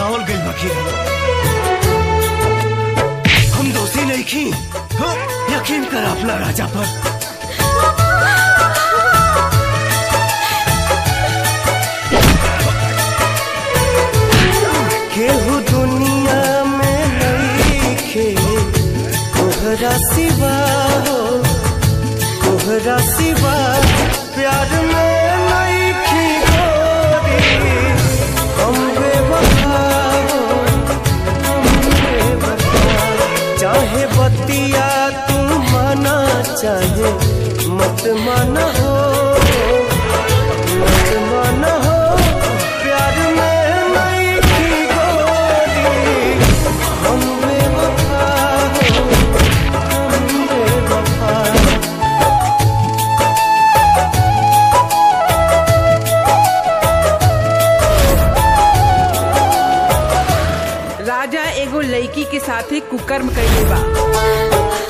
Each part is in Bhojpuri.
फसावल गइल बाकी हम दोषी नहीं खी हाँ, यकीन कर अपना राजा पर केहू दुनिया में नहीं खे तोहरा सिवा हो तोहरा सिवा प्यार में नहीं खी गोरी हम बेवफा हो हम बेवफा चाहे बतिया तू माना चाहे मत माना हो मत माना हो प्यार में नहीं खी गोरी हम बेवफा हो हम बेवफा राजा एगो लड़की के साथे कुकर्म कइले बा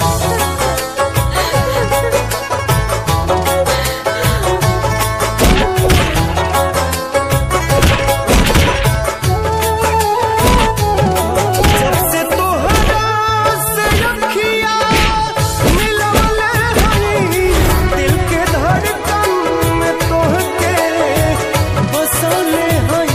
जब से तोहरा से अखियाँ मिलवले हई, दिल के धड़कन में तोहके बसौले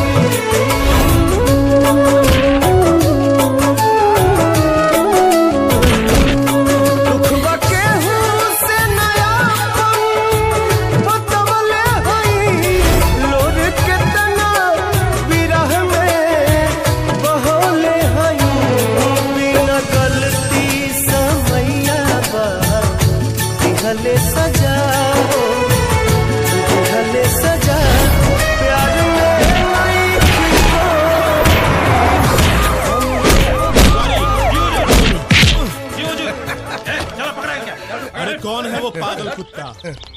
हई। दुखवा केहू से नयापन बतवले हई, लोर केतना विरह में बहौले हई बिना गलती समैया बा दिहले सजा हो दिहले सजा प्यार में नहीं अरे कौन है वो पागल कुत्ता